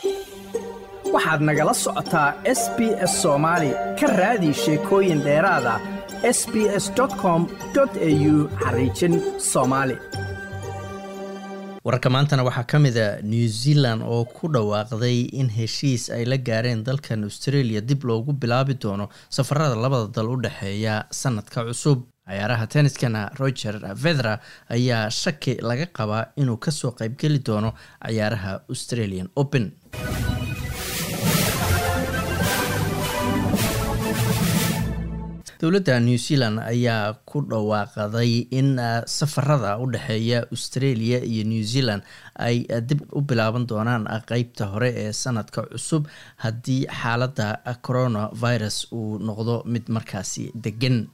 waxaad nagala socotaa s b s soomaali ka raadi sheekooyin dheeraada s b s com au xariijin soomaali wararka maantana waxaa ka mid a new zealand oo ku dhawaaqday in heshiis ay la gaareen dalkan australia dib loogu bilaabi doono safarada labada dal u dhexeeya sanadka cusub cayaaraha tenniskana roger vedra ayaa shaki laga qabaa inuu kasoo qaybgeli doono cayaaraha australian open dowladda new zealand ayaa ku dhawaaqday in safarada u dhexeeya australia iyo new zealand ay dib u bilaaban doonaan qeybta hore ee sanadka cusub haddii xaaladda coronavirus uu noqdo mid markaasi degan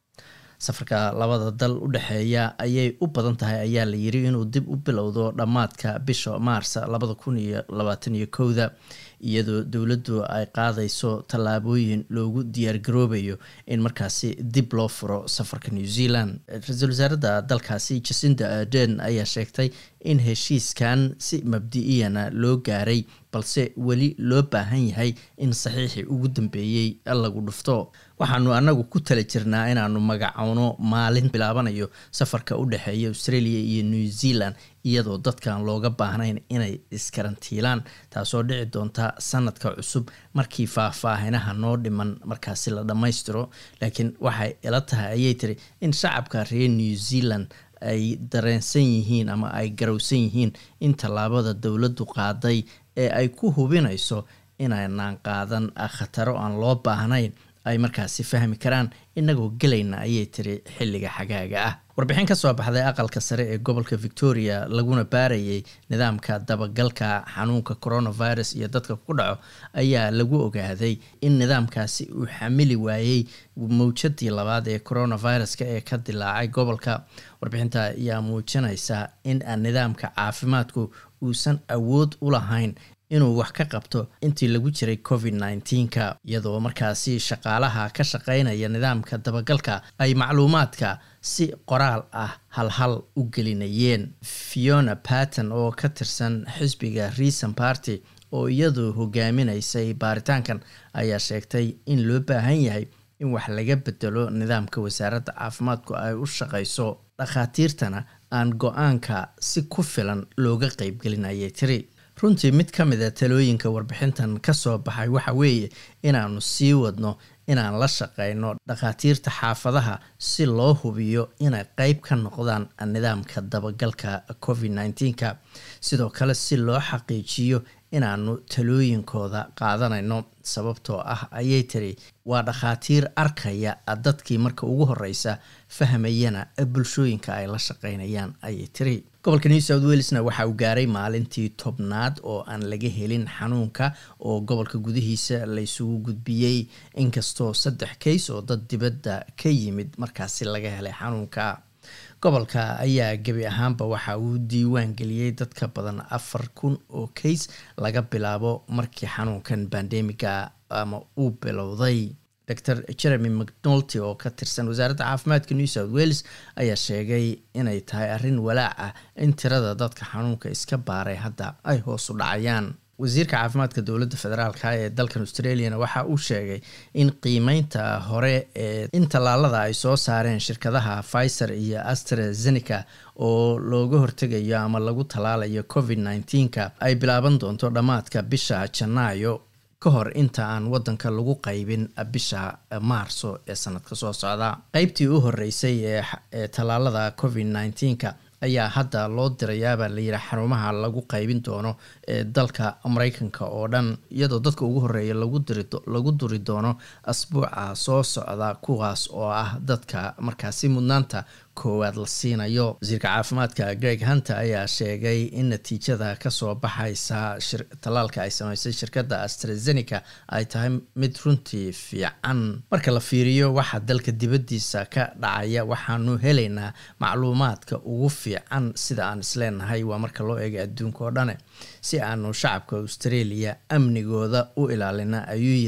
safarka labada dal u dhexeeya ayay u badan tahay ayaa la yiri inuu dib u bilowdo dhammaadka bisha maars labada kun iyo labaatan iyo kowda iyadoo dowladdu ay qaadayso tallaabooyin loogu diyaargaroobayo in markaasi dib loo furo safarka new zealand ra-iisul wasaaradda dalkaasi jacinda arden ayaa sheegtay in heshiiskan si mabdi-iyana loo gaaray balse weli loo baahan yahay in saxiixii ugu dambeeyey lagu dhufto waxaanu anagu ku tala jirnaa inaanu magacowno maalin bilaabanayo safarka u dhexeeya australia iyo new zealand iyadoo dadkan looga baahnayn inay iskarantiilaan taasoo dhici doonta sanadka cusub markii faahfaahinaha noo dhiman markaasi la dhammaystiro laakiin waxay ila tahay ayay tiri in shacabka reer new zealand ay dareensan yihiin ama ay garowsan yihiin in tallaabada dowladdu qaaday ee ay ku hubinayso inaynaan qaadan khataro aan loo baahnayn ay markaasi fahmi karaan inagoo gelayna ayay tiri xilliga xagaaga ah warbixin ka soo baxday aqalka sare ee gobolka victoria laguna baarayay nidaamka dabagalka xanuunka coronavirus iyo dadka ku dhaco ayaa lagu ogaaday in nidaamkaasi uu xamili waayey mawjadii labaad ee coronaviruska ee ka dilaacay gobolka warbixinta ayaa muujinaysa in nidaamka caafimaadku uusan awood u lahayn inuu wax ka qabto intii lagu jiray covid nneteen-ka iyadoo markaasi shaqaalaha ka shaqeynaya nidaamka dabagalka ay macluumaadka si qoraal ah halhal u gelinayeen fiona patton oo ka tirsan xisbiga reason party oo iyadu hogaaminaysay baaritaankan ayaa sheegtay in loo baahan yahay in wax laga bedelo nidaamka wasaaradda caafimaadku ay u shaqayso dhakhaatiirtana aan go-aanka si ku filan looga qeybgelinayay tiri runtii mid ka mid a talooyinka warbixintan ka soo baxay waxa weeye inaanu sii wadno inaan la shaqeyno dhakhaatiirta xaafadaha si loo hubiyo inay qeyb ka noqdaan nidaamka dabagalka covid nneteen-ka sidoo kale si loo xaqiijiyo inaanu talooyinkooda qaadanayno sababtoo ah ayay tiri waa dhakhaatiir arkaya dadkii marka ugu horeysa fahmayana bulshooyinka ay la shaqeynayaan ayay tiri gobolka new south welesna waxa uu gaaray maalintii tobnaad oo aan laga helin xanuunka oo gobolka gudihiisa laysugu gudbiyey inkastoo saddex kays oo dad dibadda ka yimid markaasi laga helay xanuunka gobolka ayaa gebi ahaanba waxa uu diiwaan geliyey dad ka badan afar kun oo kays laga bilaabo markii xanuunkan bandemiga ama uu bilowday dor jeremy mcnolty oo ka tirsan wasaaradda caafimaadka new south wales ayaa sheegay inay tahay arrin walaac ah in tirada dadka xanuunka iska baaray hadda ay hoos u dhacayaan wasiirka caafimaadka dowladda federaalka ee dalkan australiana waxa uu sheegay in qiimeynta hore ee in tallaalada ay soo saareen shirkadaha pfizer iyo astrazeneca oo looga hortegayo ama lagu tallaalayo covid nneteen-ka ay bilaaban doonto dhammaadka bisha janaayo ka hor inta aan wadanka lagu qaybin bisha maarso ee sanadka soo socda qeybtii u horeysay ee tallaalada covid nneteen-ka ayaa hadda loo dirayaabaa layidhi xarumaha lagu qaybin doono ee dalka mareykanka oo dhan iyadoo dadka ugu horeeya lagu duri doono asbuuca soo socda kuwaas oo ah dadka markaasi mudnaanta koowaad la siinayo wasiirka caafimaadka greg hunter ayaa sheegay in natiijada kasoo baxaysa tallaalka ay sameysay shirkadda astrazeneca ay tahay mid runtii fiican marka la fiiriyo waxa dalka dibaddiisa ka dhacaya waxaanu helaynaa macluumaadka ugu fiican sida aan isleenahay waa marka loo eega adduunka oo dhane si aanu shacabka australia amnigooda u ilaalina ayuu yiri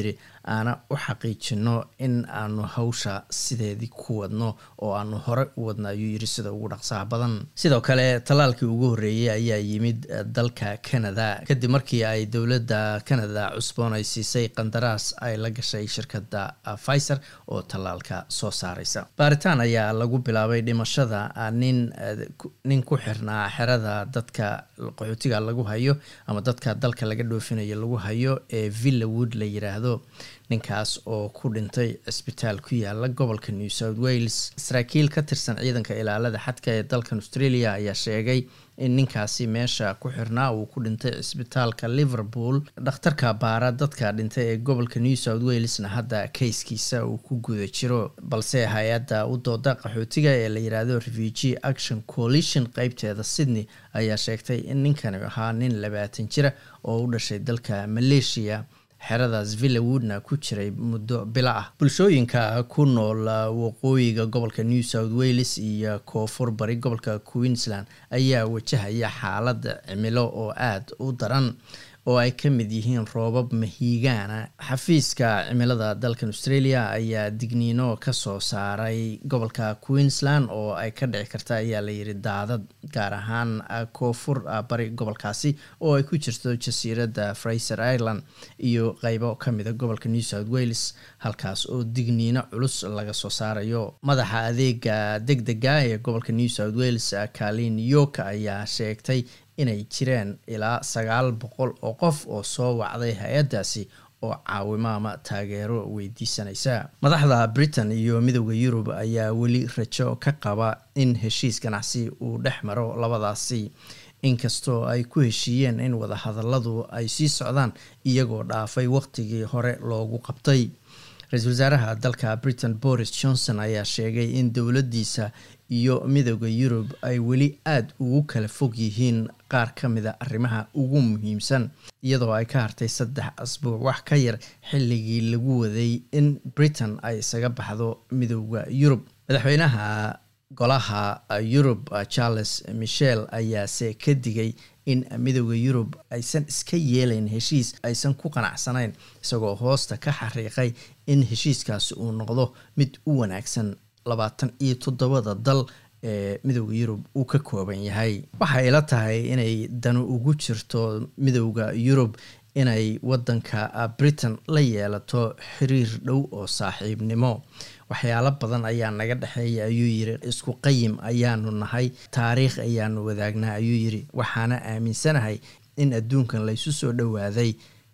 aana u xaqiijino in aanu hawsha sideedii ku wadno oo aanu hore u wadno ayuu yiri sida ugu dhaqsaha badan sidoo kale tallaalkii ugu horreeyey ayaa yimid dalka canada kadib markii ay dowladda canada cusboon ay siisay qandaraas ay la gashay shirkadda pfizer oo tallaalka soo saaraysa baaritaan ayaa lagu bilaabay dhimashada nin nin ku xirnaa xerada dadka qaxootiga lagu hayo ama dadka dalka laga dhoofinayo lagu hayo ee villawood la yiraahdo ninkaas oo ku dhintay cisbitaal ku yaala gobolka new south wales saraakiil ka tirsan ciidanka ilaalada xadka ee dalkan australia ayaa sheegay in ninkaasi meesha ku xirnaa uu ku dhintay cisbitaalka liverpool dhakhtarka baara dadka dhintay ee gobolka new south walesna hadda kayskiisa uu ku guda jiro balse hay-adda u dooda qaxootiga ee la yiraahdo refugee action coalition qeybteeda sydney ayaa sheegtay in ninkani ahaa nin labaatan jira oo u dhashay dalka malaysia xeradaas villawoodna ku jiray muddo bilo ah bulshooyinka ku nool waqooyiga gobolka new south wales iyo koonfur bari gobolka queensland ayaa wajahaya xaalad cimilo oo aada u daran oo ay ka mid yihiin roobab mahiigaana xafiiska cimilada dalkan australia ayaa digniino kasoo saaray gobolka queensland oo ay ka dhici karta ayaa layiri daadad gaar ahaan koonfur bari gobolkaasi oo ay ku jirto jasiiradda fraser ireland iyo qeybo kamida gobolka new south wales halkaas oo digniino culus laga soo saarayo madaxa adeega deg dega ee gobolka new south wales kalin york ayaa sheegtay inay jireen ilaa sagaal boqol oo qof oo soo wacday hay-addaasi oo caawimo ama taageero weydiisanaysa madaxda britain iyo midooda yurub ayaa weli rajo ka qaba in heshiis ganacsi uu dhex maro labadaasi inkastoo ay ku heshiiyeen in wadahadaladu ay sii socdaan iyagoo dhaafay waqtigii hore loogu qabtay ra-iisul wasaaraha dalka britain boris johnson ayaa sheegay in dowladdiisa iyo midooda yurub ay weli aada ugu kala fog yihiin qaar ka mida arrimaha ugu muhiimsan iyadoo ay ka hartay saddex asbuuc wax ka yar xilligii lagu waday in britain ay isaga baxdo midooda yurub madaxweynaha golaha yurub charles michel ayaase ka digay in midooda yurub aysan iska yeelayn heshiis aysan ku qanacsanayn isagoo hoosta ka xariiqay in heshiiskaasi uu noqdo mid u wanaagsan labaatan iyo toddobada dal ee midooda yurub uu ka kooban yahay waxay ila tahay inay danu ugu jirto midooda yurub inay wadanka britain la yeelato xiriir dhow oo saaxiibnimo waxyaalo badan ayaa naga dhexeeya ayuu yiri isku qayim ayaanu nahay taariikh ayaanu wadaagnaa ayuu yiri waxaana aaminsanahay in adduunkan laysu soo dhowaaday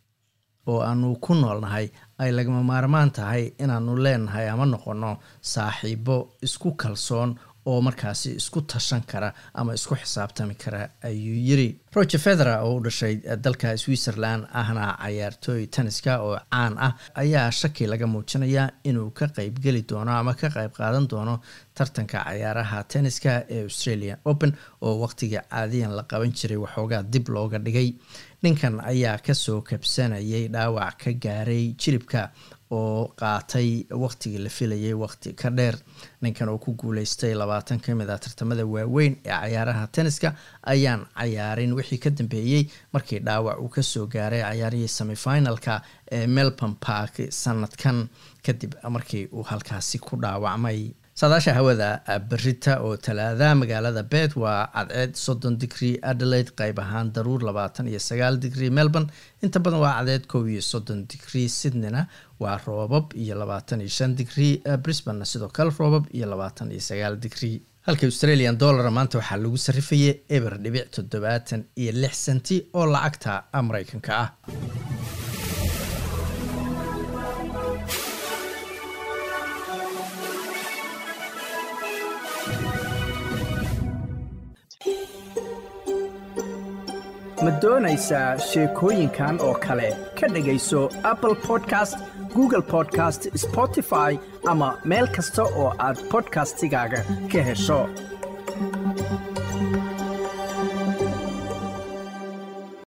oo aanu ku noolnahay ay lagama maarmaan tahay inaanu leenahay ama noqono saaxiibo isku kalsoon oo markaasi isku tashan kara ama isku xisaabtami kara ayuu yiri roger federa oo u dhashay dalka switzerland ahna cayaartooy taniska oo caan ah ayaa shaki laga muujinayaa inuu ka qeybgeli doono ama ka qeyb qaadan doono tartanka cayaaraha tenniska ee australian open oo waqtigii caadiyan la qaban jiray waxoogaa dib looga dhigay ninkan ayaa kasoo kabsanayay dhaawac ka gaaray jiribka oo qaatay waqtigii la filayay waqti ka dheer ninkan oo ku guuleystay labaatan ka mid a tartamada waaweyn ee cayaaraha tenniska ayaan cayaarin wixii ka dambeeyey markii dhaawac uu kasoo gaaray cayaarihii semifinalka ee melbourne park sanadkan kadib markii uu halkaasi ku dhaawacmay saadaasha hawada berita oo talaada magaalada bet waa cadceed soddon digrie adelaide qayb ahaan daruur labaatan iyo sagaal digrie melbourne inta badan waa cadceed kow iyo soddon digrie sydneyna waa roobab iyo labaatan iyo shan digrie brisbanena sidoo kale roobab iyo labaatan iyo sagaal digrie halka australian dollar maanta waxaa lagu sarifayay eber dhibic toddobaatan iyo lix senti oo lacagta mareykanka ah ma doonaysaa sheekooyinkan oo kale ka dhegayso apple podcast google podcast spotify ama meel kasta oo aad bodkastigaaga ka hesho